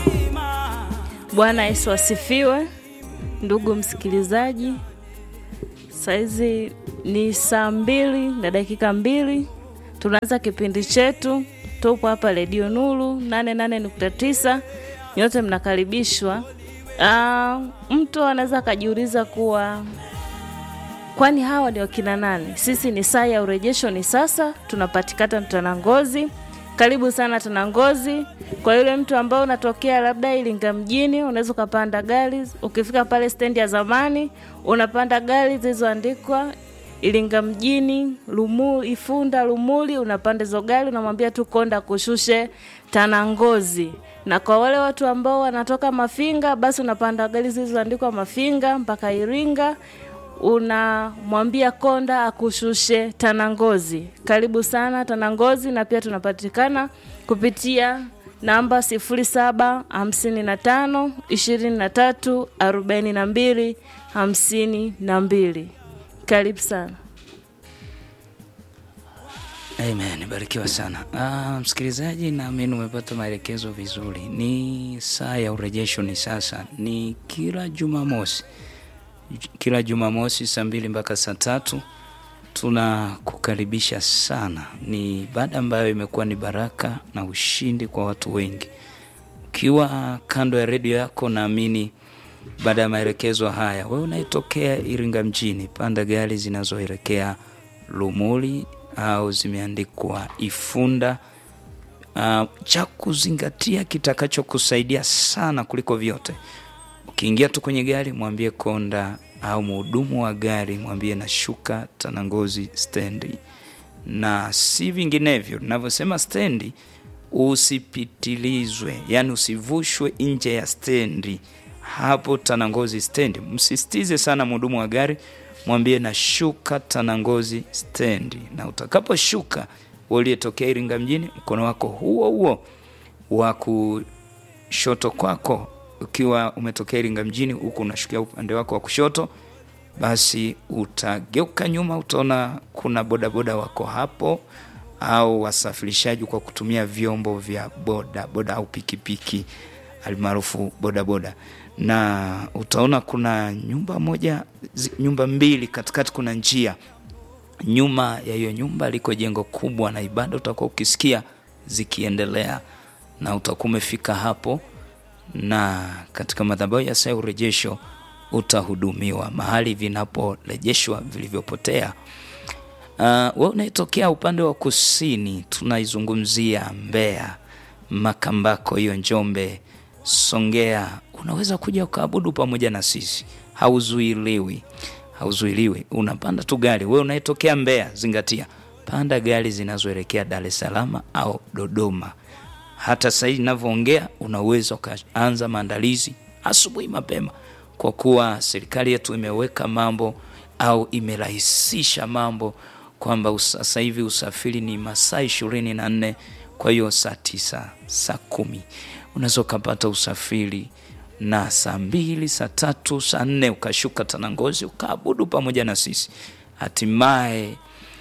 Bwana Yesu asifiwe, ndugu msikilizaji. Saizi ni saa mbili na dakika mbili, tunaanza kipindi chetu. Tupo hapa Redio Nuru 88.9, nyote mnakaribishwa. Uh, mtu anaweza akajiuliza kuwa kwani hawa ni wakina nani? Sisi ni saa ya urejesho, ni sasa tunapatikana Tanangozi. Karibu sana Tanangozi. Kwa yule mtu ambao unatokea labda Iringa mjini, unaweza ukapanda gari. Ukifika pale stendi ya zamani, unapanda gari zilizoandikwa Iringa mjini, Lumu, Ifunda, Lumuli, unapanda hizo gari, unamwambia tu konda kushushe Tanangozi. Na kwa wale watu ambao wanatoka Mafinga, basi unapanda gari zilizoandikwa Mafinga mpaka Iringa unamwambia konda akushushe Tanangozi. Karibu sana Tanangozi, na pia tunapatikana kupitia namba sifuri saba hamsini na tano ishirini na tatu arobaini na mbili hamsini na mbili. Karibu sana. Amen, barikiwa sana. Ah, msikilizaji, naamini umepata maelekezo vizuri. Ni saa ya urejesho, ni sasa, ni kila Jumamosi, kila Jumamosi saa mbili mpaka saa tatu tunakukaribisha sana. Ni ibada ambayo imekuwa ni baraka na ushindi kwa watu wengi. Ukiwa kando ya redio yako, naamini baada ya maelekezo haya, wewe unaitokea Iringa mjini, panda gari zinazoelekea Lumuli au zimeandikwa Ifunda. Uh, cha kuzingatia kitakachokusaidia sana kuliko vyote, ukiingia tu kwenye gari, mwambie konda au mhudumu wa gari, mwambie nashuka Tanangozi stendi, na si vinginevyo. Ninavyosema stendi, usipitilizwe, yani usivushwe nje ya stendi. Hapo Tanangozi stendi, msisitize sana mhudumu wa gari mwambie nashuka Tanangozi stendi, na utakaposhuka uliyetokea Iringa mjini, mkono wako huo huo wa kushoto kwako, ukiwa umetokea Iringa mjini huku unashukia upande wako wa kushoto, basi utageuka nyuma, utaona kuna bodaboda wako hapo, au wasafirishaji kwa kutumia vyombo vya boda boda au pikipiki almaarufu bodaboda na utaona kuna nyumba moja, nyumba mbili, katikati kuna njia. Nyuma ya hiyo nyumba liko jengo kubwa, na ibada utakuwa ukisikia zikiendelea, na utakuwa umefika hapo, na katika madhabahu ya saa ya urejesho utahudumiwa mahali vinaporejeshwa vilivyopotea. Uh, we unaitokea upande wa kusini, tunaizungumzia Mbeya, Makambako, hiyo Njombe, Songea unaweza kuja ukaabudu pamoja na sisi, hauzuiliwi, hauzuiliwi. Unapanda tu gari. Wewe unayetokea Mbeya, zingatia, panda gari zinazoelekea Dar es Salaam au Dodoma. Hata sasa hivi ninavyoongea, unaweza ukaanza maandalizi asubuhi mapema, kwa kuwa serikali yetu imeweka mambo au imerahisisha mambo kwamba sasa hivi usafiri ni masaa ishirini na nne. Kwa hiyo saa tisa, saa kumi unaweza ukapata usafiri na saa mbili, saa tatu, saa nne ukashuka Tanangozi ukaabudu pamoja na sisi. Hatimaye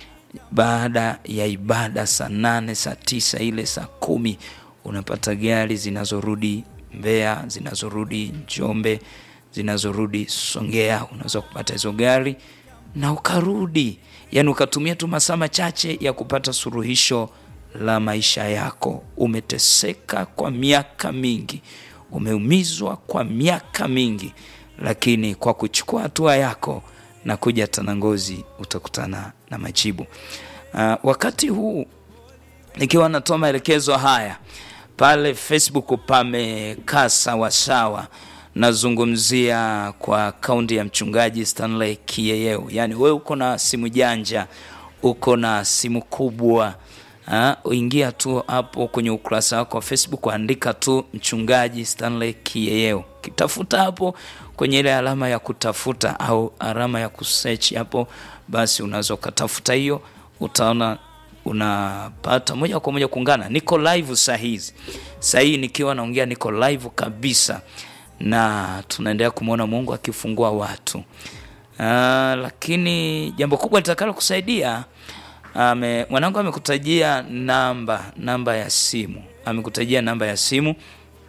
baada ya ibada saa nane, saa tisa, ile saa kumi unapata gari zinazorudi Mbeya, zinazorudi Njombe, zinazorudi Songea. Unaweza kupata hizo gari na ukarudi, yani ukatumia tu masaa machache ya kupata suluhisho la maisha yako. Umeteseka kwa miaka mingi, umeumizwa kwa miaka mingi, lakini kwa kuchukua hatua yako na kuja Tanangozi utakutana na majibu. Uh, wakati huu nikiwa natoa maelekezo haya pale Facebook pamekaa sawasawa. Nazungumzia kwa akaunti ya mchungaji Stanley Kiyeyeo. Yaani wewe uko na simu janja, uko na simu kubwa Uh, ingia tu hapo kwenye ukurasa wako wa Facebook, andika tu mchungaji Stanley Kiyeyeo, kitafuta hapo kwenye ile alama ya kutafuta au alama ya kusearch hapo, basi unaweza ukatafuta hiyo, utaona unapata moja kwa moja kuungana. Niko live saa hizi, saa hii nikiwa naongea, niko live kabisa, na tunaendelea kumwona Mungu akifungua watu. Uh, lakini jambo kubwa litakalo kusaidia ame, mwanangu amekutajia namba namba ya simu, amekutajia namba ya simu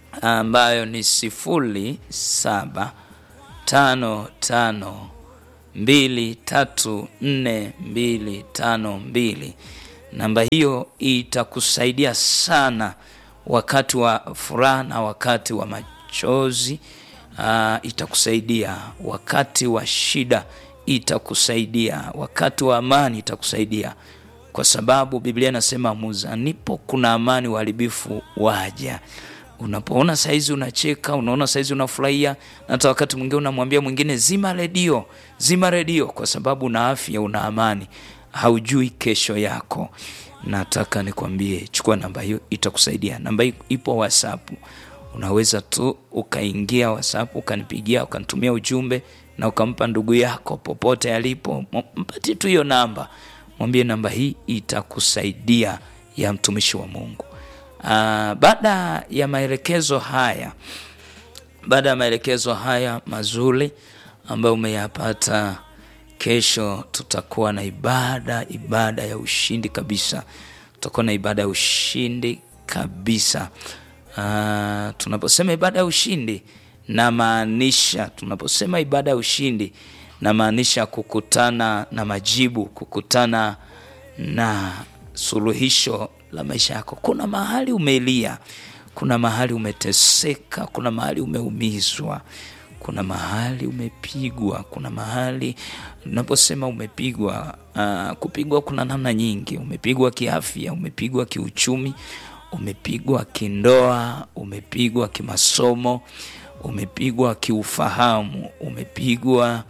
ambayo ni sifuri saba tano tano mbili tatu nne mbili tano mbili. Namba hiyo itakusaidia sana wakati wa furaha na wakati wa machozi. Uh, itakusaidia wakati wa shida, itakusaidia wakati wa amani, itakusaidia kwa sababu Biblia inasema muzanipo kuna amani, uharibifu waja. Unapoona saizi unacheka, unaona saizi unafurahia, na hata wakati mwingine unamwambia mwingine zima redio, zima redio, kwa sababu una afya, una amani, haujui kesho yako. Nataka nikwambie, chukua namba hiyo, itakusaidia. Namba hii ipo WhatsApp, unaweza tu ukaingia WhatsApp ukanipigia, ukanitumia ujumbe na ukampa ndugu yako popote alipo, mpati tu hiyo namba, mwambie namba hii itakusaidia, ya mtumishi wa Mungu. Uh, baada ya maelekezo haya, baada ya maelekezo haya mazuri ambayo umeyapata, kesho tutakuwa na ibada, ibada ya ushindi kabisa. Tutakuwa na ibada ya ushindi kabisa. Uh, tunaposema ibada ya ushindi namaanisha, tunaposema ibada ya ushindi namaanisha kukutana na majibu, kukutana na suluhisho la maisha yako. Kuna mahali umelia, kuna mahali umeteseka, kuna mahali umeumizwa, kuna mahali umepigwa, kuna mahali unaposema umepigwa. Uh, kupigwa kuna namna nyingi. Umepigwa kiafya, umepigwa kiuchumi, umepigwa kindoa, umepigwa kimasomo, umepigwa kiufahamu, umepigwa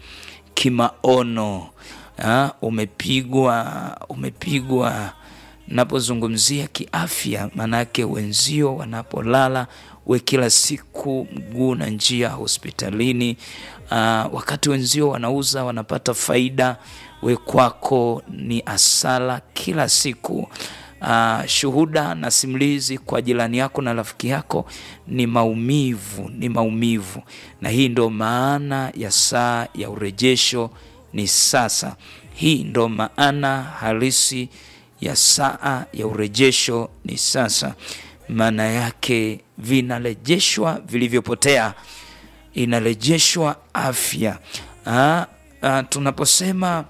kimaono, uh, umepigwa umepigwa Napozungumzia kiafya, maanake wenzio wanapolala, we kila siku mguu na njia hospitalini. Uh, wakati wenzio wanauza wanapata faida, we kwako ni asala kila siku. Uh, shuhuda na simulizi kwa jirani yako na rafiki yako ni maumivu, ni maumivu, na hii ndo maana ya saa ya urejesho ni sasa. Hii ndo maana halisi ya saa ya urejesho ni sasa. Maana yake vinarejeshwa vilivyopotea, inarejeshwa afya. Ah, ah, tunaposema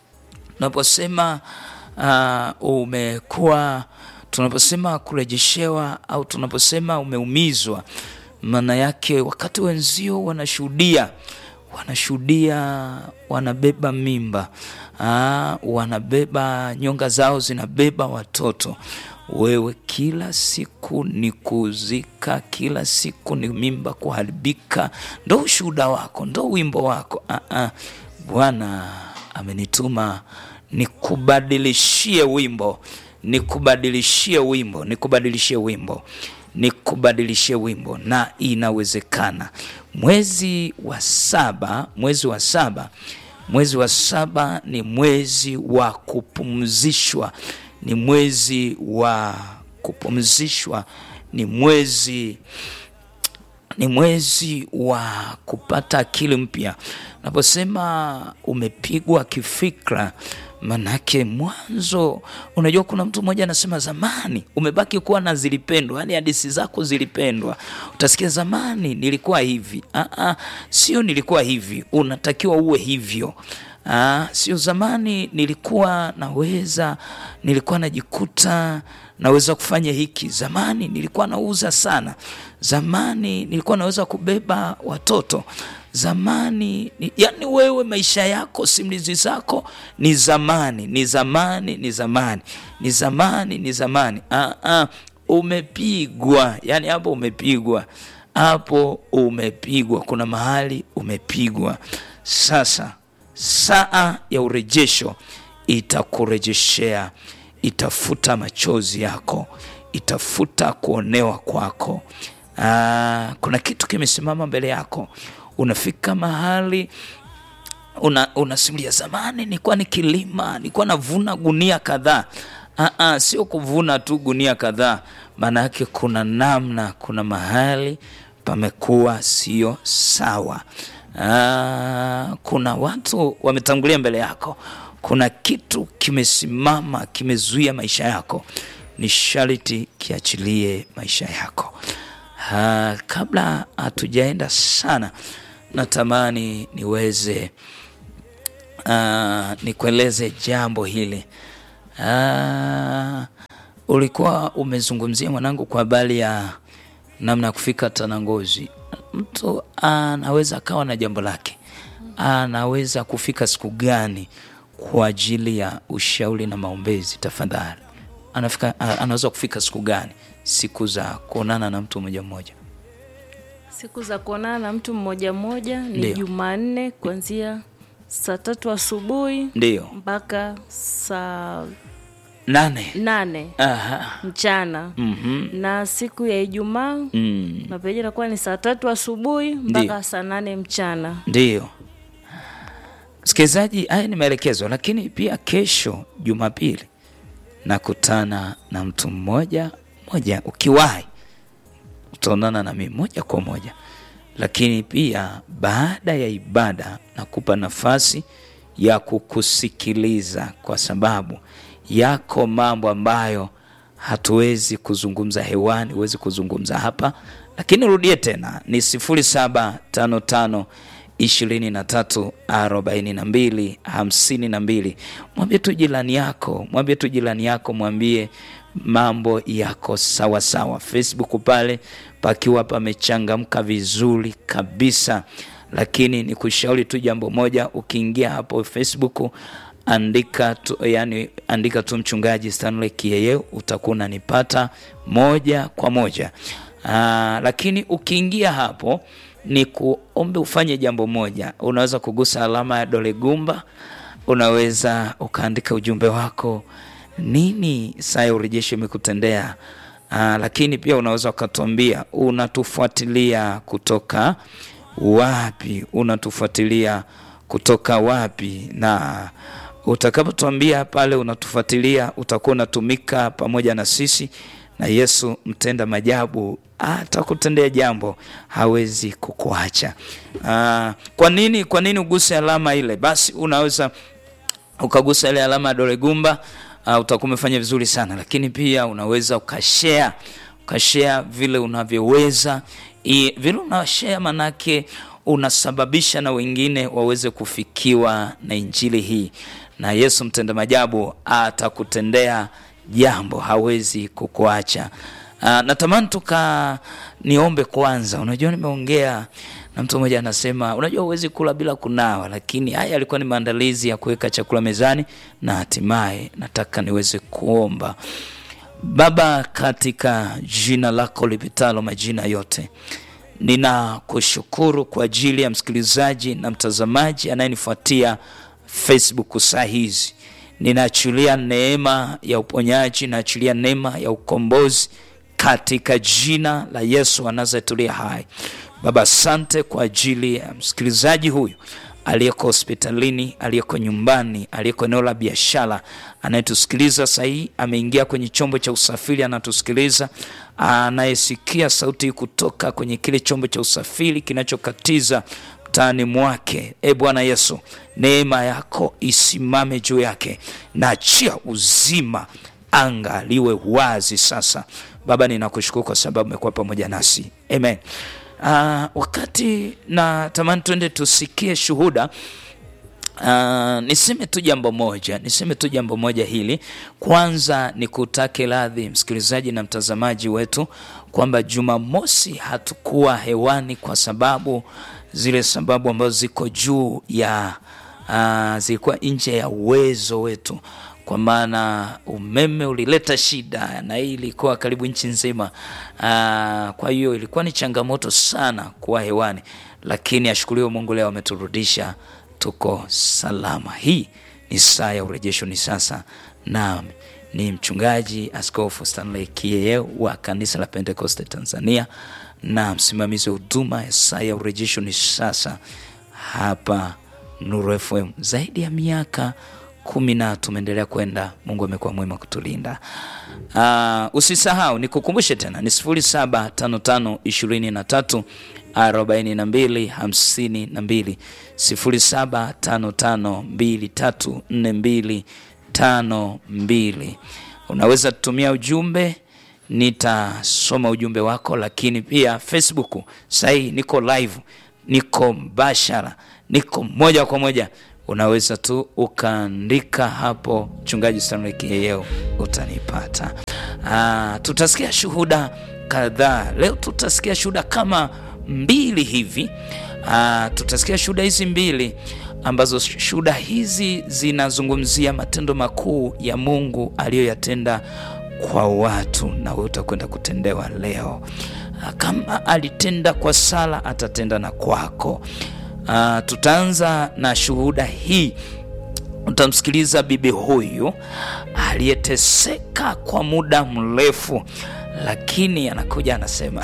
tunaposema ah, umekuwa tunaposema kurejeshewa au tunaposema umeumizwa, maana yake wakati wenzio wanashuhudia wanashuhudia wanabeba mimba aa, wanabeba nyonga zao zinabeba watoto, wewe kila siku ni kuzika, kila siku ni mimba kuharibika, ndo ushuhuda wako, ndo wimbo wako. Aa, Bwana amenituma nikubadilishie wimbo, nikubadilishie wimbo, nikubadilishie wimbo nikubadilishie wimbo, na inawezekana. Mwezi wa saba, mwezi wa saba, mwezi wa saba ni mwezi wa kupumzishwa, ni mwezi wa kupumzishwa, ni mwezi ni mwezi wa kupata akili mpya. Naposema umepigwa kifikra, manake mwanzo, unajua kuna mtu mmoja anasema zamani umebaki kuwa na zilipendwa, yani hadithi zako zilipendwa. Utasikia zamani nilikuwa hivi. Aa, sio nilikuwa hivi, unatakiwa uwe hivyo. Aa, sio zamani nilikuwa naweza, nilikuwa najikuta naweza kufanya hiki. Zamani nilikuwa nauza sana. Zamani nilikuwa naweza kubeba watoto. Zamani ni, yani wewe maisha yako simulizi zako ni zamani, ni zamani, ni zamani, ni zamani, ni zamani. Ah, ah, umepigwa, yani hapo umepigwa, hapo umepigwa, kuna mahali umepigwa. Sasa saa ya urejesho itakurejeshea, itafuta machozi yako, itafuta kuonewa kwako. Aa, kuna kitu kimesimama mbele yako, unafika mahali una, unasimulia zamani nilikuwa nikilima, nilikuwa navuna gunia kadhaa. Aa, sio kuvuna tu gunia kadhaa, maana yake kuna namna, kuna mahali pamekuwa sio sawa. Aa, kuna watu wametangulia mbele yako, kuna kitu kimesimama kimezuia maisha yako, ni sharti kiachilie maisha yako. Ha, kabla hatujaenda sana, natamani niweze uh, nikueleze jambo hili. Uh, ulikuwa umezungumzia mwanangu kwa habari ya namna ya kufika Tanangozi. Mtu anaweza akawa na jambo lake, anaweza kufika siku gani kwa ajili ya ushauri na maombezi? Tafadhali, anafika anaweza kufika siku gani? Siku za kuonana na mtu mmoja mmoja. Siku za kuonana na mtu mmoja mmoja ni Ndio. Jumanne kuanzia saa tatu asubuhi Ndiyo, mpaka saa nane. nane Aha. mchana Mhm. na siku ya Ijumaa Mm. na peji inakuwa ni saa tatu asubuhi Ndio. mpaka saa nane mchana. Ndiyo, msikilizaji, haya ni maelekezo, lakini pia kesho Jumapili nakutana na mtu mmoja mmoja. Ukiwahi utaonana na mimi moja kwa moja, lakini pia baada ya ibada nakupa nafasi ya kukusikiliza, kwa sababu yako mambo ambayo hatuwezi kuzungumza hewani, huwezi kuzungumza hapa, lakini rudie tena ni sifuri saba tano tano ishirini na tatu arobaini na mbili hamsini na mbili. Mwambie tu jirani yako, mwambie tu jirani yako, mwambie mambo yako sawa sawa. Facebook pale pakiwa pamechangamka vizuri kabisa, lakini ni kushauri tu jambo moja, ukiingia hapo Facebook andika tu, yani andika tu mchungaji Stanley Kiyeye utakuwa unanipata moja kwa moja. Aa, lakini ukiingia hapo ni kuombe ufanye jambo moja, unaweza kugusa alama ya dole gumba, unaweza ukaandika ujumbe wako, nini saa ya urejesho imekutendea. Aa, lakini pia unaweza ukatuambia unatufuatilia kutoka wapi, unatufuatilia kutoka wapi na utakapotuambia pale unatufuatilia utakuwa unatumika pamoja na sisi, na Yesu mtenda majabu atakutendea jambo, hawezi kukuacha. Ah, kwa nini? Kwa nini uguse alama ile? Basi unaweza ukagusa ile alama ya dole gumba, uh, utakuwa umefanya vizuri sana, lakini pia unaweza ukashare ukashare vile unavyoweza. I- Vile unashare manake unasababisha na wengine waweze kufikiwa na injili hii, na Yesu mtenda majabu atakutendea jambo, hawezi kukuacha. Uh, natamani tuka niombe kwanza. Unajua, nimeongea na mtu mmoja anasema, unajua huwezi kula bila kunawa, lakini haya yalikuwa ni maandalizi ya kuweka chakula mezani, na hatimaye nataka niweze kuomba. Baba, katika jina lako lipitalo majina yote, ninakushukuru kwa ajili ya msikilizaji na mtazamaji anayenifuatia Facebook saa hizi. Ninaachilia neema ya uponyaji, naachilia neema ya ukombozi katika jina la Yesu wa Nazareti aliye hai. Baba, asante kwa ajili ya msikilizaji huyu aliyeko hospitalini, aliyeko nyumbani, aliyeko eneo la biashara, anayetusikiliza sasa hii, ameingia kwenye chombo cha usafiri, anatusikiliza, anayesikia sauti hii kutoka kwenye kile chombo cha usafiri kinachokatiza mtaani mwake. E Bwana Yesu, neema yako isimame juu yake, na achia uzima, anga liwe wazi sasa. Baba, ninakushukuru kwa sababu umekuwa pamoja nasi, amen. Uh, wakati na tamani twende tusikie shuhuda. Uh, niseme tu jambo moja, niseme tu jambo moja hili. Kwanza ni kutake radhi msikilizaji na mtazamaji wetu kwamba Jumamosi hatukuwa hewani kwa sababu zile sababu ambazo ziko juu ya uh, zilikuwa nje ya uwezo wetu kwa maana umeme ulileta shida na hii ilikuwa karibu nchi nzima. Aa, kwa hiyo ilikuwa ni changamoto sana kuwa hewani, lakini ashukuriwe Mungu, leo ameturudisha, tuko salama. Hii ni saa ya urejesho, ni sasa. Naam, ni mchungaji Askofu Stanley Kiyeye wa kanisa la Pentekoste Tanzania na msimamizi wa huduma ya saa ya urejesho ni sasa hapa Nuru FM zaidi ya miaka kumi na tumeendelea kwenda. Mungu amekuwa mwema kutulinda. Uh, usisahau nikukumbushe tena ni sifuri saba tano tano ishirini na tatu arobaini na mbili hamsini na mbili sifuri saba tano tano mbili tatu nne mbili tano mbili. Unaweza tutumia ujumbe nitasoma ujumbe wako, lakini pia Facebook sahii niko live, niko mbashara, niko moja kwa moja. Unaweza tu ukaandika hapo mchungaji Stanley Kiyeyeo utanipata. Aa, tutasikia shuhuda kadhaa leo, tutasikia shuhuda kama mbili hivi. Aa, tutasikia shuhuda hizi mbili ambazo shuhuda hizi zinazungumzia matendo makuu ya Mungu aliyoyatenda kwa watu, na wewe utakwenda kutendewa leo. Kama alitenda kwa Sara, atatenda na kwako. Uh, tutaanza na shuhuda hii. Utamsikiliza bibi huyu aliyeteseka kwa muda mrefu, lakini anakuja anasema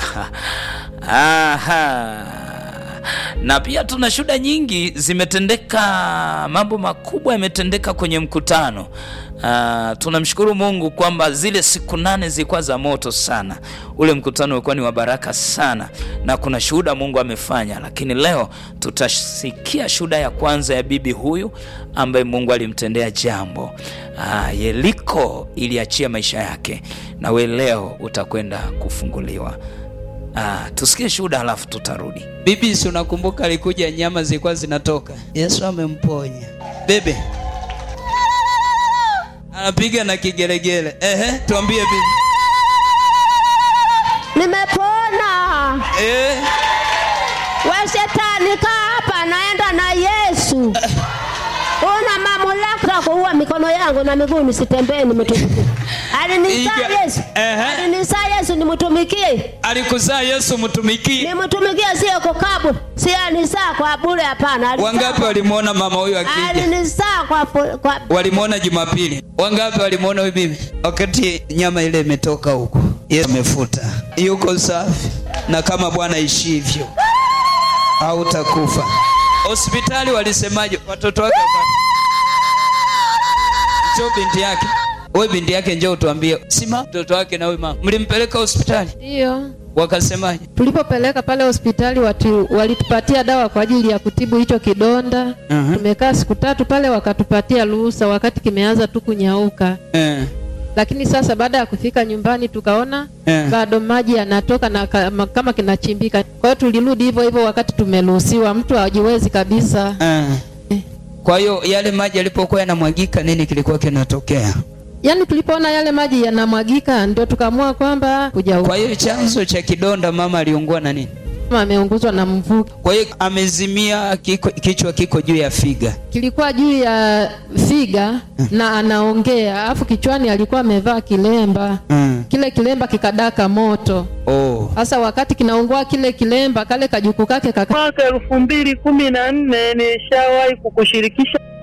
aha. Na pia tuna shuhuda nyingi zimetendeka, mambo makubwa yametendeka kwenye mkutano. Uh, tunamshukuru Mungu kwamba zile siku nane zilikuwa za moto sana. Ule mkutano ulikuwa ni wa baraka sana, na kuna shuhuda Mungu amefanya, lakini leo tutasikia shuhuda ya kwanza ya bibi huyu ambaye Mungu alimtendea jambo. Uh, Yeriko iliachia maisha yake, na we leo utakwenda kufunguliwa. Uh, tusikie shuhuda halafu tutarudi. Bibi, si unakumbuka alikuja, nyama zilikuwa zinatoka, Yesu amemponya bebe anapiga na kigelegele. Ehe, tuambie bibi. Nimepona. Eh, We shetani, kaa hapa, naenda na Yesu. Una mamlaka kuua mikono yangu na miguu nisitembee, nimtumikie. Alinizaa Iga- Yesu, Ehe. alinizaa Yesu, nimtumikie, alikuzaa Yesu mtumiki. nimtumikie, sio kukabu, si alinizaa kwa bure, hapana. Alinizaa Wangapi kwa- walimwona mama huyu akija? Alinizaa kwa, fu- kwa Walimwona Jumapili. Wangapi walimwona huyu bibi wakati nyama ile imetoka huko? Yesu amefuta, yuko safi, na kama Bwana ishivyo hautakufa. Hospitali walisemaje? Watoto wake waka- njoo binti yake, wewe binti yake, njoo utuambie, sima mtoto wake na huyu mama mlimpeleka hospitali, Ndiyo, wakasemaje? tulipopeleka pale hospitali watu walitupatia dawa kwa ajili ya kutibu hicho kidonda. Mhm. Tumekaa siku tatu pale, wakatupatia ruhusa wakati kimeanza tu kunyauka, Eh, lakini sasa baada ya kufika nyumbani tukaona Eh. bado maji yanatoka na kama, kama kinachimbika. Kwa hiyo tulirudi hivyo hivyo wakati tumeruhusiwa, mtu hajiwezi kabisa. eh. Kwa hiyo yale maji yalipokuwa yanamwagika, nini kilikuwa kinatokea? Yaani tulipoona yale maji yanamwagika, ndio tukaamua kwamba kuja Kwa hiyo chanzo cha kidonda, mama aliungua na nini? huku ameunguzwa na mvuke. Kwa hiyo amezimia, kiko, kichwa kiko juu ya figa. kilikuwa juu ya figa na anaongea, alafu kichwani alikuwa amevaa kilemba. Mm. Kile kilemba kikadaka moto. Oh. Sasa wakati kinaungua kile kilemba, kale kajuku kake kaka mwaka elfu mbili kumi na nne nishawahi kukushirikisha